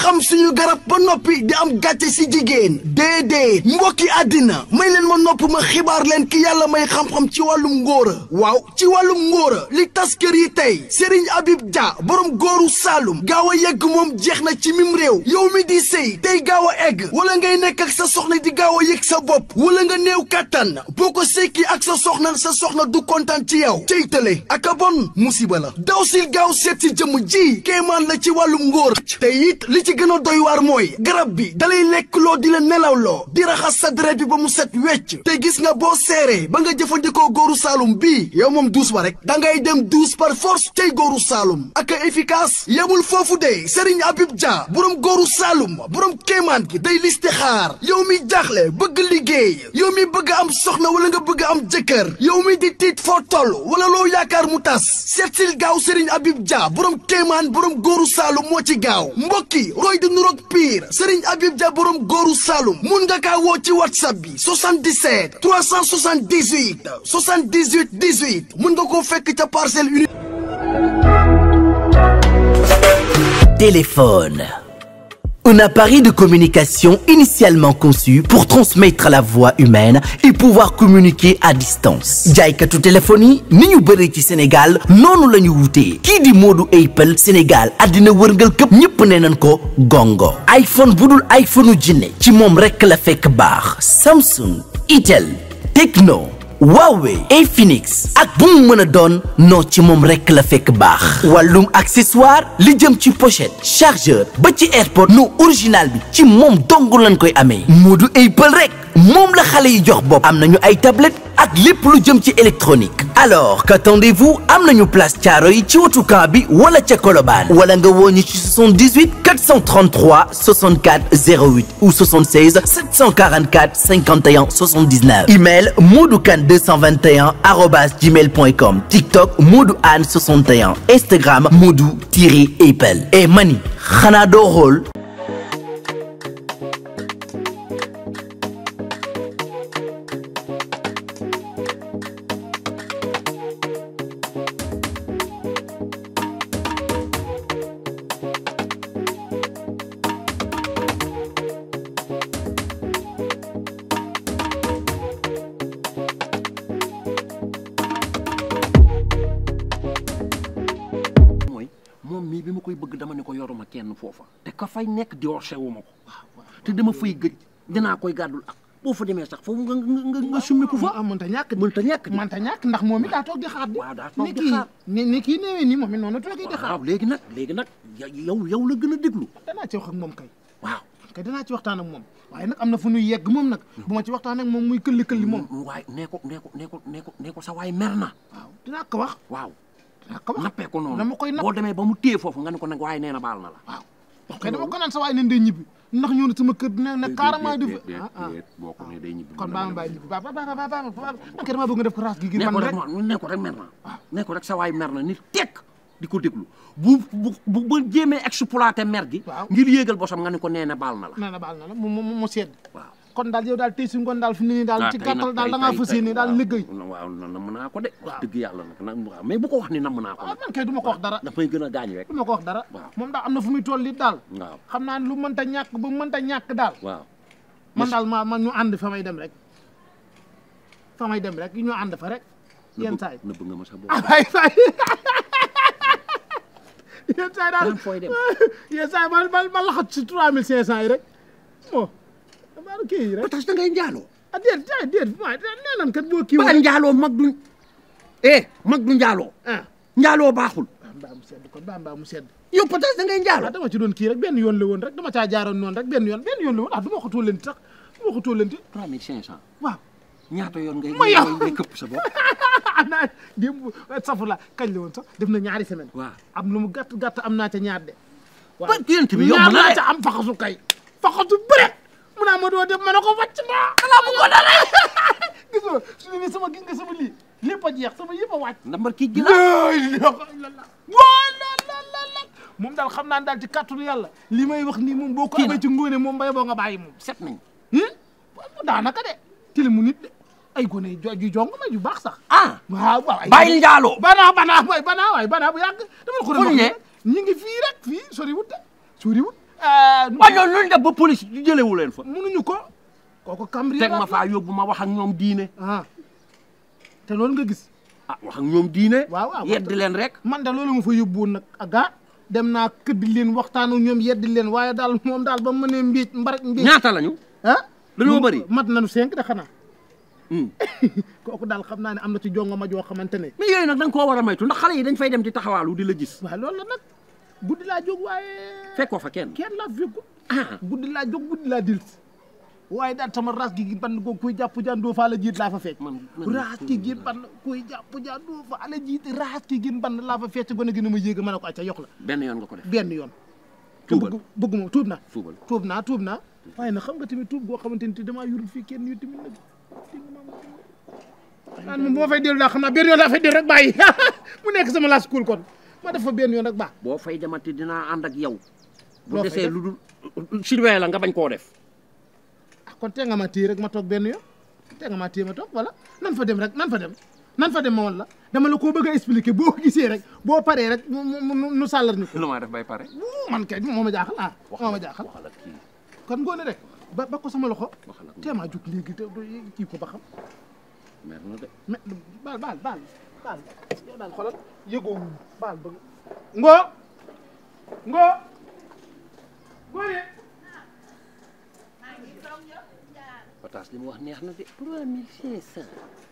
xam suñu garab ba noppi di am gàcce si jigéen déedéet mbokki àddina may leen ma nopp ma xibaar leen ki yàlla may xam-xam ci wàllum ngóora waaw ci wàllum ngóora li tas kër yi tey Serigne Habib Dia borom góoru Saalum gaaw a yegg moom jeex na ci mim réew yow mi di sëy tey gaaw a egg wala ngay nekk ak sa soxna di gaaw a yëg sa bopp wala nga néew kàttan boo ko sekki ak sa soxna sa soxna du kontaan ci yow cey tële ak a bon musiba la daw sil gaaw seet si jëmm ji kéemaan la ci wàllum ngóor te it li ci gën a doy waar mooy garab bi dalay lekk loo di la nelawloo di raxas sa deret bi ba mu set wecc te gis nga boo seeree ba nga jëfandikoo góoru Saalum bii yow moom douze ba rek da ngay dem douze par force tey góoru Saalum ak a efficace yemul foofu de Serigne Habib Dia borom góoru Saalum borom kéemaan gi day listixaar yow mi jaaxle bëgg liggéey yow mi bëgg am soxna wala nga bëgg am jëkkër yow mi di tiit foo toll wala loo yaakaar mu tas seetsil gaaw Serigne Habib Dia borom kéemaan borom góoru Saalum moo ci gaaw mbokki roy di nuroog pire Serigne Habib Dia borom góoru Saalum mun nga kaa woo ci whatsapp bi 77 378 78 18 mun nga koo fekk ca parcelle uni Téléphone. Un appareil de communication initialement conçu pour transmettre la voix humaine et pouvoir communiquer à distance. jaaykatu téléphone yi ni ñu bëree ci Sénégal noonu la ñu wutee kii di Modou Apple Sénégal àddina wërngal këpp ñëpp nee nañ ko gongo iPhone bu dul iPhone u jinne ci moom rekk la fekk baax Samsung Itel Tecno Huawei Infinix ak bu mu mën a doon noo ci moom rekk la fekk baax wàllum accessoire li jëm ci pochette chargeur ba ci airpod no original bi ci moom dong lañ koy amee Modou Apple rek moom la xale yi jox bopp am nañu ay tablette ak lépp lu jëm ci électronique alors qu'attendez-vous am nañu place caaro yi ci wetu camp bi wala ca Colobane wala nga woo ñu ci 78 433 64 08 ou 76 744 51 79 email modoukan221 arobas gmail.com TikTok Modou Anne 61 Instagram Modou-Apple et mani xanaa doo xool mooy moom mii bi ma koy bëgg dama ne ko yoruma kenn foofa te ka fay nekk di worse wu ma ko te dama fay gëj dinaa koy gàddul ak boo fa demee sax foofu nga nga nga summi ko fa ah mënta ñàkk di mënta ñàkk di mënta ñàkk ndax moom it daa toog di xaar di waaw daa toog ni di kii xaar. ni ni kii néewee nii moom it noonu toogee di xaar waaw léegi nag léegi nag ya- yow yow la gën a déglu danaa ci wax ak moom kay waaw kay danaa ci waxtaan ak moom waaye nag am na fu ñuy yegg moom nag bu ma ci waxtaan ak moom muy këlli këlli moom waaye nee ko nee ko nee ko nee ko nee ko sa waay mer na waaw dinaa ko wax waaw dinaa ko wax nappee ko noonu dama koy napp boo demee ba mu téye foofu nga ne ko nag waaye nee na baal na la waaw kay dama ko naan sa waay nen dee ñibbi ndax ñëw na sama kër ne ne carrément di déet ah ah déet boo ko ne day ñibbi kon baa ma bàyyi ñibbi ba ba ba ba ba man kay damaa bëgg nga def ko raas gi ngir nee ko man rek rek ma nee ko rek mer na nee ko rek sa waay mer na ni tekk di ko déglu bu bu bu ba jéemee exploité mer gi Waaw. ngir yéegal bosam nga ne ko nee na baal na la nee na baal na la mu mu mu sedd waaw kon daal yow daal tey si ngoon daal fi mu ne nii daal ci tey gàttal nag daal tey- da ngaa tey- fas tey- yéene daal waaw. liggéey waaw na nam naa ko de wax Waaw. dëgg yàlla nag nag waaw mais bu ko wax ni nam naa ko waaw nag man kay du ma ko wax dara dafay gën a gaañ rek du ma ko wax dara Waaw. moom daal am na fu muy toll it daal waaw xam naa ne lu mënta ñàkk ba mënta ñàkk daal waaw man daal ma man ñu ànd fa may dem rek fa may dem rek ñu ànd fa rek yenn saa yi nëbb nga ma sa bopp ah waay waay yenn saa yi daal Naan fooy dem. yenn saa yi ma ma ma laxat si trois mille cinq cent yi rek bon damaa kii yi rek ba tax da ngay njaaloo ah déet déet déet waaye nee nan kat boo kii ba njaaloo mag du eh mag du njaaloo ah njaaloo baaxul baa mbaa mu sedd kon baa mbaa mu sedd yow peut da ngay ah njaaloo dama ci doon kii rek benn yoon la woon rek dama caa jaaroon noonu rek benn yoon benn yoon la woon ah du ma ko tóolenti sax du ma ko tóolenti trois mille cinq cent waaw ñaata yoon ngay Ma yow. ngay ngay këpp sa bopp am naa démb safula kañ la woon sax def na ñaari semaine waaw am lu mu gàtt gàtt am naa ca ñaar de ba yéen bi yomb ñaar na laa de ca am faxasu kay faxasu bëre mu naa ma doo def ma ne ko wàcc naa xanaa bu ko dara gis nga su ne nii sama gis nga sama lii lépp a jeex sama yëpp a wàcc ndambar kii gi la laa ilaaha illallaah waa la la la la moom daal xam naa ne daal ci kàttanu yàlla li may wax nii moom boo ko Kii na. amee ci ngóone moom bay boo nga bàyyi moom set nañ hum daanaka de tilimu nit de ay gone yu jo yu jong ma yu baax sax ah waaw waaw ay bàyyil njaaloo banaa banaa waay banaa waay banaa bu yàgg dama ko Fu ñu ne? ñi ngi fii rek fii sori wut de sori wut waaye ñooñu luñ def ba police di jëlewu leen fa mënuñu ko kooku cambriolage teg ma faa yóbbu ma wax ak ñoom diine ah te loolu nga gis ah wax ak ñoom diine waaw waaw yeddi leen rek man de loolu ma fa yóbbu woon nag aga dem naa këddi leen waxtaan ak ñoom yeddi leen waaye daal moom daal ba mu mënee mbiic mbaraj mbiic ñaata lañu ah dañoo bëri mat nañu cinq de xanaa Hmm. kooku daal xam naa ne am na ci jongo ma joo xamante ne mais yooyu nag da nga koo war a maytu ndax xale yi dañ fay dem di taxawaalu di la gis waaye loolu la nag guddi laa jóg waaye fekkoo fa kenn kenn laa fekkul ah guddi laa jóg guddi laa dil waaye daal sama ras gi gi ban ko kuy jàpp jaan doo faa la jiit laa fa fekk man man raas ki gin ban kuy jàpp jaan doo faa la jiit raas ki gin ban laa fa fekk gone gi ne ma yéega ma ne ko acca yox la benn yoon nga ko def benn yoon te Tuubal. bëgg bëgguma tuub naa Tuubal. tuub naa tuub naa waaye nag xam nga tamit tuub goo xamante ni te damaa yurul fii kenn yu tamit nag naan moom bu ma fay dellu daa xam naa benn yoon laa fay dellu rek bàyyi mu nekk sama la school kon ma def fa benn yoon rek baax boo fay demati dinaa ànd ak yow bu Loo fay desee def? lu dul surveiller la nga bañ koo def ah kon tee nga ma téye rek ma toog benn yoon tee nga ma téye ma toog voilà nan fa dem rek nan fa dem nan fa dem ma woon la dama la koo bëgg a expliquer boo ko gisee rek boo paree rek mu mu mu nu sàllar ñu ko lu ma def bay pare wuu man kay moo ma jaaxal ah moo ma jaaxal waxal ak kii kon ngoone rek ba ba ko sama loxo waxal ak tee maa jóg léegi te kii ko ba xam mer na de mais baal baal baal baal yow daal xoolal yëgoo baal ba ngoo ngoo ngoone pataas li mu wax neex na de trois mille cinq cent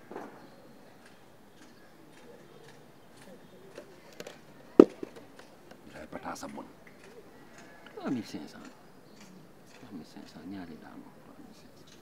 day pataas a bon trois mille cinq cent trois mille cinq cent ñaari daanu trois mille cinq cent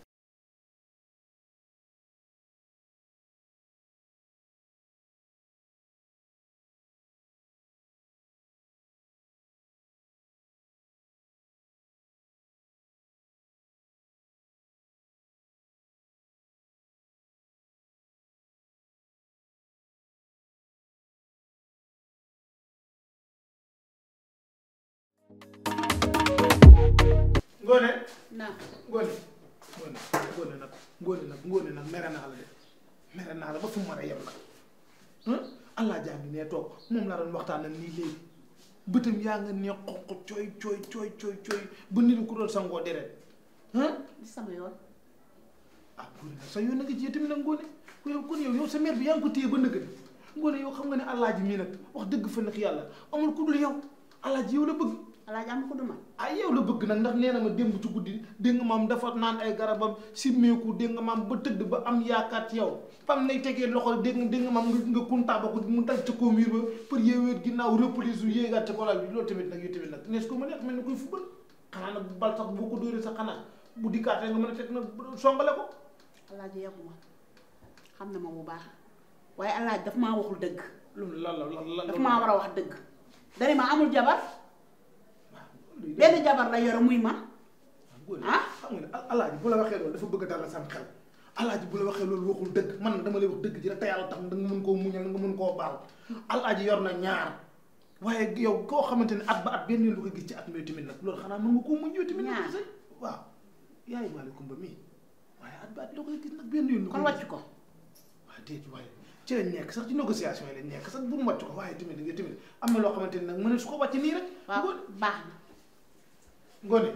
ngoone naa ngoone ngoone ngoone nag ngoone nag ngoone nag mere naa la de mere naa la ba fu mu mën a yem nag allah jaa ngi nee toog moom laa doon waxtaan ak nii léegi bëtam yaa nga ne xonq cooy cooy cooy cooy cooy ba nit ku doon sangoo deret ah li sama yoon ah ngoone nag sa yoon na nga ci tamit nag ngoone yow kon yow yow sa mère bi yaa ngi ko téye ba nëgg ni ngoone yow xam nga ne allah ji mii nag wax dëgg fa nag yàlla amul ku dul yow allah ji yow la bëgg alaaji am ko du man ay yow la bëgg nag ndax nee na ma démb ci guddi dégg nga maam dafa naan ay garabam simmeeku dégg nga maam ba tëdd ba am yaakaar ci yow fam nay tegee loxo dégg nga dégg nga maam nga nga kuntaa ba ko mu dal ci kaw miir ba pour yeeweet ginnaaw reprise yu yéegaat ci kolal bi loolu tamit nag yow tamit nag nees ko mën a mel ni koy fubal xanaa nag bal sax boo ko dóoree sax xanaa bu dikkaatee nga mën a teg nag songale ko alaaji yàggu ma xam na ma bu baax waaye alaaji daf maa waxul dëgg loolu lan la lan la daf maa war a wax dëgg dani ma amul jabar benn jabar la yore muy man ah xam nga ne alaaji bu la waxee loolu dafa bëgg a dalal sam xel alaaji bu la waxee loolu waxul dëgg man nag dama lay wax dëgg ji rek te yàlla tax da nga mën koo muñal nga mën koo baal alaaji yor na ñaar waaye yow koo xamante ne at ba at benn yoon lu ko gis ci at mi tamit nag loolu xanaa mën nga koo muñ yow tamit nag Ñaar. sëy waaw yaay maale kumba mii waaye at ba at la koy gis nag benn yoon lu kon koy wàcc gis ko waaye déet waaye ci lañ nekk sax ci négociation yi lañ nekk sax bu mu wàcc ko waaye tamit nga tamit am na loo xamante ne nag mën su ko wàcc nii rek waaw ngoone baax na ngoone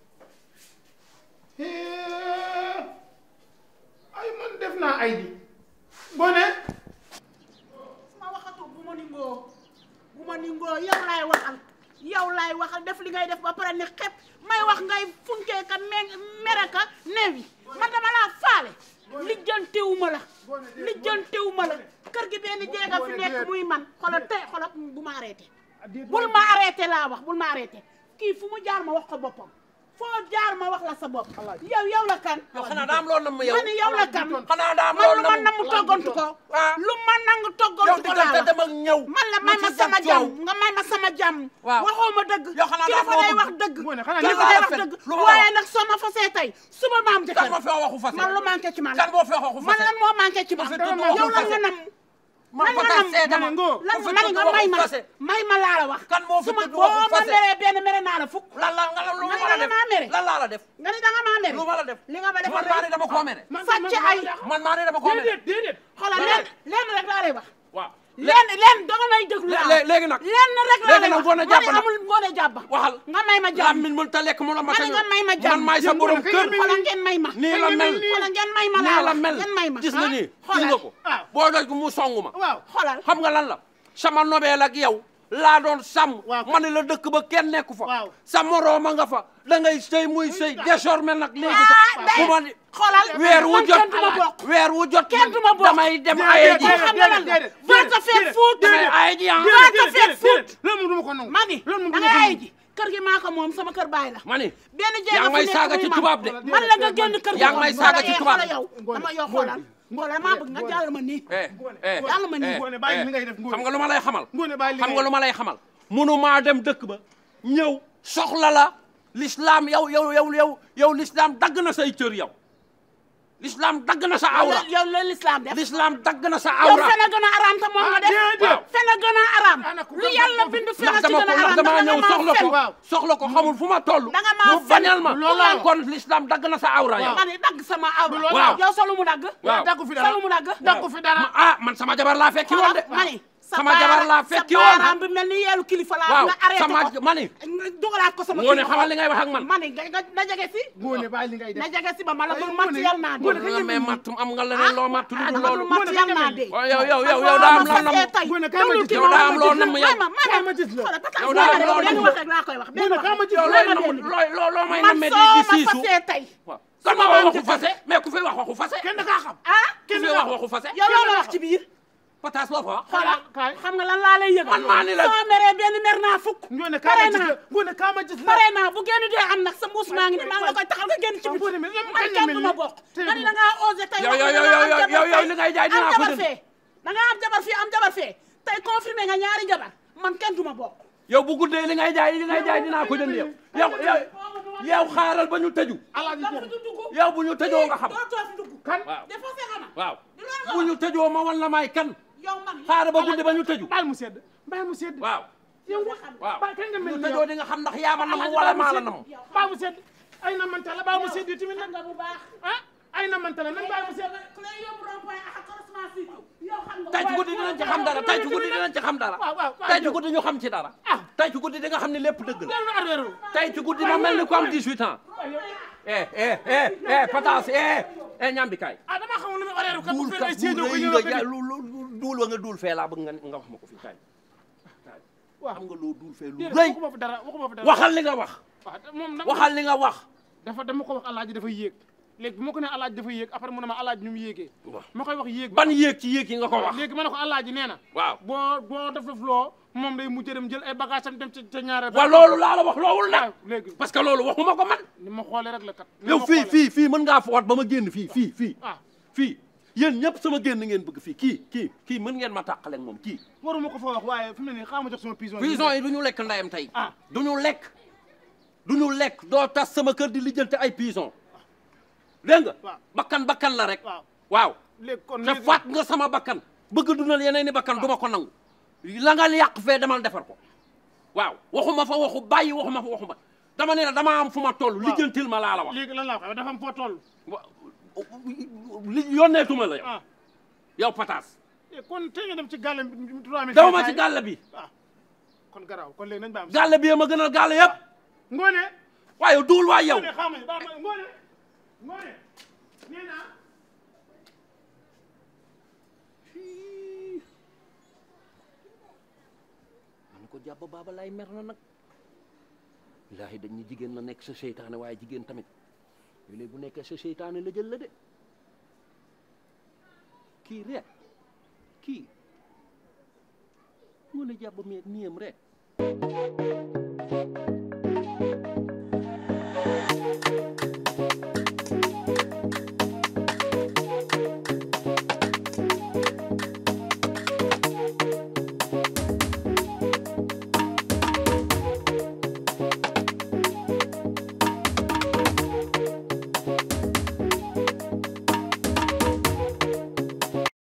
ay man def naa ay di ngoone ma waxatu bu ma ningoo bu ma ningoo yow laay waxal yow laay waxal def li ngay def ba pare ni xepp may wax ngay funkee ka me mere ka newi man dama laa faale lijjantewuma la lijjantewuma la kër gi benn jeega fi nekk muy man xoolal tey xoolal bu ma arrêté bul ma arrêté laa wax bul ma arrêté kii fu mu jaar ma wax ko boppam foo jaar ma wax la sa bopp yow yow la kan yow xanaa daa am loolu nam ma yow ma ni yow la kan xanaa daa am man loolu lu ma nam namm toggantu ko waaw lu ma nangu yow toggantu ko laa diggante wax dem ak ñëw man la may ma sama jàmm nga may ma sama jàmm Waaw. waxoo ma dëgg Yow xanaa daa kilifa day am loo wax bëgg. dëgg Ngoone, xanaa kilifa lii day la wax fen. dëgg Lu ma waaye wax. nag soo ma fasee tey suba ma am kan jëkkër moo fi waxu fase man lu manqué ci man kan moo fi waxu man fase lan moo manqué ci man Parce que tudd yow waxu lan nga fase. nam man lan nga pataas nam seede ma lan ku fi man tudd nga may waxu ma fase. may ma laa la wax Kan moo fi su ma tudd boo waxu ma fase. meree benn mere naa la fukk lan la nga lu Nga ma la ne def damaa mere. lan laa la def nga ni da nga maa mere lu ma la def li nga ma defal man maa ne dama koo mere sàcc ay man maa ne dama koo mere déedéet déedéet xoolal Lan lenn lenn rek laa lay wax waaw lenn lenn danga may déglu lé- laa lé- léegi nag lenn rek laa léegi lay nag wax ngoone ma jàpp ne nag amul ngoone jàpp waxal nga may ma jàmm làmmiñ mën ta lekk mu la ma ma ne nga may ma jàmm man maay sa borom kër xoolal ngeen may ma nii la mel xoolal ngeen may ma nii laa la wax mel ngeen may ma gis nga nii gis xoolal nga ko waaw. boo doj mu song ma waaw xoolal xam nga lan la sama nobeel ak yow laa doon sàmm Waaw. ma ne la dëkk ba kenn nekku fa Waaw. sa morooma nga fa da ngay sëy muy sëy désormais nag léegi ah sax day bu ma di xoolal weer wu man jot kenn du ma bokk weer wu jot kenn du ma bokk damay dem Déedéet, aye ji déedéet, xam nga lan la déedéet, va te faire déedéet, foutre damay aye ji ah va te faire foutre loolu moom du ma ko nangu ma ni loolu moom da du ma ngay ko ay nangu ji kër gi maa ko moom sama kër baay la ma ni benn jéeg yaa ngi may fi nekk saaga muy ci man. tubaab de man la nga génn kër gi yaa ngi may saaga ci Xoolal, tubaab xoolal yow dama yow xoolal xoolal maa bëgg nga jàll ma nii eh eh yàlla ma nii eh, Ngoone bàyyi eh, li ngay def, Ngoone. xam nga lu ma lay xamal Ngoone bàyyi li xam ngay nga lu ma lay xamal munu maa dem dëkk ba ñëw soxla la l'islam yow yow yow yow yow l'islam dagg na say cër yow l'islam dagg na sa awra yow loolu l'islam def l'islam dagg na sa yow awra fen a gën a araam te moom nga def déedéet. fen a gën a araam Ana ku lu gën- yàlla bind fen a ndax ci dama gën a ko araam ndax damaa da nga ñëw maa soxla fen. ko waaw. soxla ko xamul fu ma toll Da nga maa mu fen. bañal ma Looloo. kon l'islam dagg na sa awra yow ma ne dagg sama awra Waaw. yow solu mu dagg Waaw. daggu fi dara solu mu dagg daggu fi dara Ma- ah man sama jabar laa fekki woon de ma ne sa sama jabar laa baara- fekki sa woon baaraam bi mel ni yeelu kilifa laa waaw nga arrêté sama ko ma ni nga dugalaat ko sama Ngoone kilifa. xamal li ngay wax ak man ma ne nga nga na jege si Ngoone bàyyi li ngay na def jege si ba ma la Ay, dul matt Ngoone, yal naa Ngoone, dee nga may matt am nga leneen loo matt lu ah dul dama loolu dul matt yal naa dee waaw yow yow yow yow daa am lan la mu Ngoone, kaay ma gis yow daa am loo nam yow ma ma kaay ma gis la. Yow daa am loo benn nam wax rek laa koy wax benn Ngoone, wax kaay ma gis yow la. looy nam looy loo loo may man namee di soo di ma siisu fasee tey waaw kan ma wax waxu fase mais ku fi wax waxu fase kenn da kaa xam ah ku fi wax waxu fase yow loolu wax ci biir pataas loo fa wax xoolal kaay. xam nga lan laa lay yëgal Man maa ni la- soo meree benn mer naa fukk Ngoone kaay pare ma gis naa la Ngoone kaay ma gis la pare naa bu génn dee am nag sa mbuus maa ngi ni maa ngi la koy taxal nga génn ci Waaw, biti Ngoone, mais lan man kañ la kenn mel du ma nii? bokk Tey nga ni du- da ngaa osé tey Yow, wax yow, nga yow, da ngaa yow, am yow, jabar yow, tey. li ngay jaay dinaa am ko jabar jënd. fee da ngaa am jabar fii am jabar fee tey confirmé nga ñaari jabar man kenn du ma bokk yow bu guddee li ngay jaay li ngay jaay dinaa ko jënd yow yow yow yow xaaral ba ñu tëju alaaji dafa jeex du dugg yow bu ñu tëjoo nga xam doo too fi dugg kan waaw défoncé nga ma waaw di loolu nga bu ñu tëjoo ma wan la may kan yow man xaaral ba guddi ba ñu tëju bàyyi mu sedd bàyyi mu sedd waaw yow nga xam waaw bàyyi kañ nga bu mel ñu ni tëjoo yow di nga xam ndax yaa ma nam Alaaji wala bàyyi mu maa la sedd. nam bàyyi mu sedd ay na manta la bàyyi mu sedd yi tamit xam nag nga bu baax ah ay na manta la nan bàyyi mu sedd ku lay yóbbu rond-point ak croisement si yow xam nga tey ci guddi dinañ ci xam dara tey ci guddi dinañ ci xam dara waaw waaw waaw tey ci guddi ñu xam ci dara ah tey ci guddi di nga xam ne lépp dëgg la loolu na arrière tey ci guddi ma mel ni ku am 18 ans eh eh eh eh pataas eh eh ñambi kaay ah dama xamul lu muy arrière kat bu duul fekkee kat séedoo duul ko rëy ñëw nga ba jaay dégg. lu lu duul wa nga duul fee laa bëgg nga nga wax ma ko fii kaay kaay waaw xam nga loo duul fee lu déedéet rëy waxuma fi dara waxuma fi dara waxal li nga wax waaw moom nag waxal li nga wax dafa dama ko wax alaaji dafa yéeg léegi bu ma ko nee alaaji dafa yéeg après mu ne ma alaaji ñu mu yéegee waaw ma koy wax yéeg ban yéeg ci yéeg yi nga ko wax léegi ma ne ko alaaji nee na waaw boo boo def def loo moom day mujj dem jël ay bagage am dem ca ca ñaareel wa loolu laa la wax loowul nag waaw léegi parce que loolu waxuma ko man ni ma xoolee rek la kat ni yow ma fii xoolee. fii fii mën ngaa foot ba ma génn fii fii fii ah fii yéen ñëpp sama génn ngeen bëgg fii kii kii kii mën ngeen ma tàqale ak moom kii waruma ko fa wax waaye fi mu ne nii xaaral ma jox sama pigeon prison yi du ñu lekk ndayam tey ah du ñu lekk du ñu lekk doo tas sama kër di lijjante ay prison dégg nga waaw. bakkan bakkan la rek waaw waaw léegi kon te léegi faat nga sama bakkan bëgg dundal yeneen i bakkan du ma ko nangu la nga yàq fee demal defar ko waaw waxuma fa waxu bàyyi waxuma fa waxu ba dama ne la dama am fu ma toll lijjantil ma laa la wax léegi lan laa wax dafa am foo toll wa- li yónneetuma la yow ah yow pataas eh, kon tey nga dem ci gàllam bi trois mille daw ma ci gàll bi ah kon garaaw kon léegi nañ ba am gàll bi ma gënal gàll yëpp ngoone waaye duul waay yow ngoone xaama ba ma ngoone ngoone nee naa man ko jàpp baaba lay mer na nag ilaahi dañ ñu jigéen la nekk sa seytaane waaye jigéen tamit léegi bu nekkee sa seytaane la jël la de kii rek kii mu ne jàpp mi miyam rek